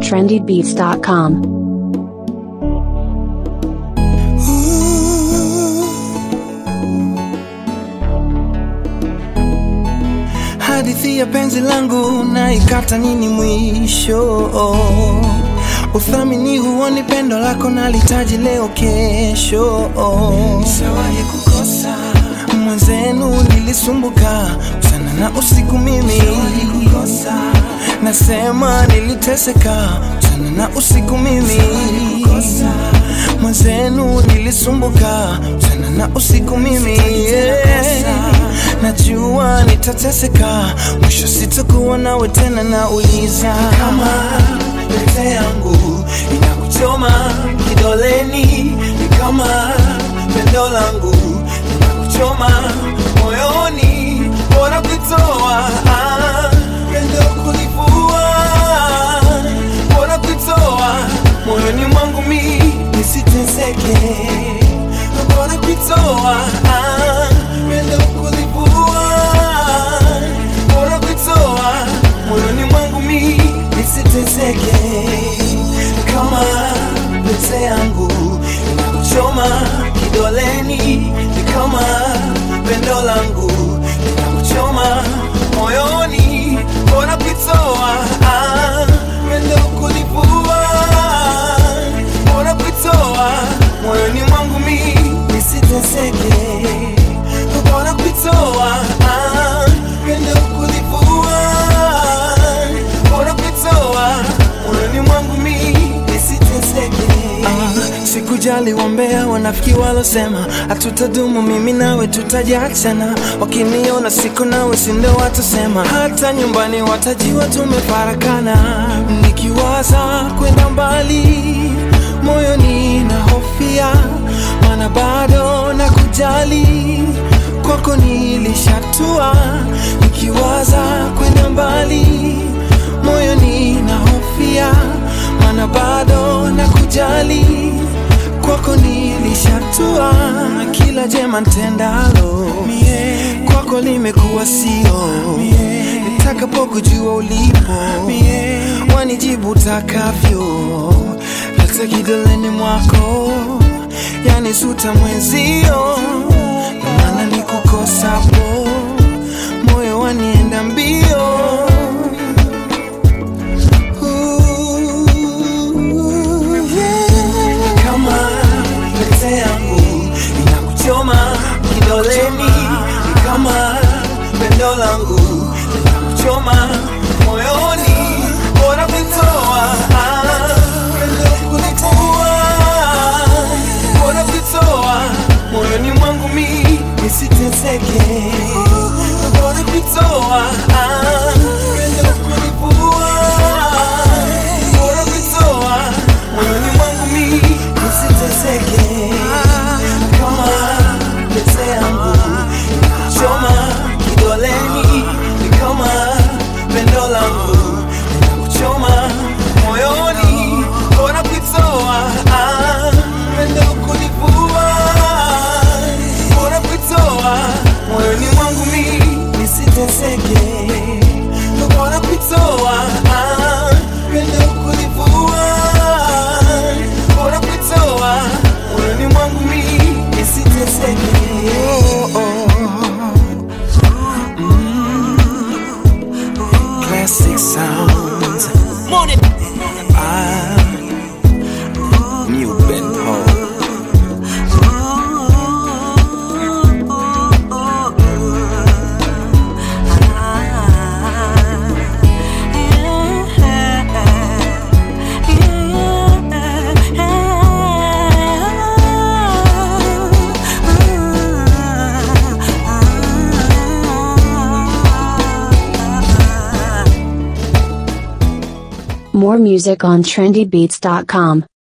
trendybeats.com. Hadithi ya penzi langu na ikata nini mwisho? Uthamini huoni pendo lako nalitaji leo kesho. Nishawahi kukosa mwenzenu, nilisumbuka sana na usiku mimi nasema niliteseka sana na usiku mimi mwenzenu nilisumbuka sana na usiku mimi yeah. Najua nitateseka mwisho sitakuwa nawe tena, nauliza kama pete yangu inakuchoma kidoleni, ni kama pendo langu inakuchoma moyoni, bora kuitoa ah, pendo kulivua, bora kuitoa moyoni mwangu mi nisiteseke, bora kuitoa ah, pendo kulivua, bora kuitoa moyoni mwangu mi nisiteseke, kama pete yangu inakuchoma kidoleni, ni kama pendo langu linakuchoma moyoni, bora kuitoa ah, pendo kulivua, bora kuitoa moyoni mwangu mi nisiteseke, bora kuitoa ah, pendo kulivua, bora kuitoa moyoni mwangu mi nisiteseke. Ah, sikujali wambea wanafiki walosema hatutadumu mimi nawe tutajiachana, wakiniona siko nawe sindo watasema, hata nyumbani watajiwa tumefarakana. Nikiwaza kwenda mbali moyoni na hofia, mana bado na kujali kwako nilishatua. Nikiwaza kwenda mbali moyoni na hofia, mana bado na kujali kwako nilishatua, na kila jema ntendalo kwako limekuwa sio. Nitakapokujua ulipo wanijibu takavyo, hata kidoleni mwako yani suta mwezio, na maana nikukosapo moyo wanienda mbio. Ooh, yeah. Kama pete yangu inakuchoma kidoleni, ni kama pendo langu linakuchoma moyoni, bora kuitoa ah, pendo kulitoa, bora kuitoa moyoni mwangu mi nisiteseke, bora kuitoa ah, pendo kulivua, bora kuitoa moyoni mwangu mi nisiteseke, kama pete yangu inakuchoma kidoleni, ni kama pendo langu linakuchoma moyoni, bora kuitoa ah, pendo kulivua, bora kuitoa moyoni mwangu mi nisiteseke, bora kuitoa ah, pendo kulivua, bora kuitoa moyoni mwangu mi nisiteseke. Oh, oh. Classic sounds. Morning. Ah, new Ben Paul. More music on trendybeats.com.